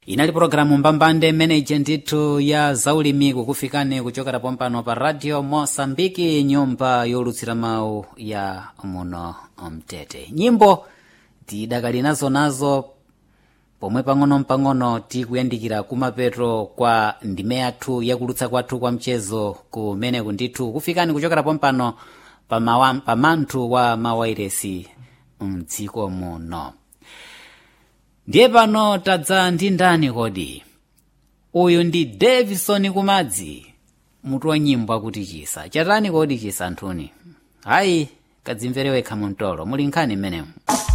inali pologalamu mbambande imeneyi ndithu ya zaulimi kukufikani kuchokera pompano pa radio mosambiki nyumba yolutsira mawu ya muno mtete nyimbo tidakali nazo nazo pomwe pang'ono-pang'ono tikuyandikira kumapeto kwa ndime yathu yakulutsa kwathu kwa mchezo kumeneku ndithu kufikani kuchokera pompano pa mawa- pa manthu wa mawairesi mdziko muno ndiye pano tadza ndi ndani kodi uyu ndi davison kumadzi mutu wa nyimbo akuti chisa chatani kodi chisa anthuni hayi kadzimvere wekha mumtolo muli nkhani mmenemu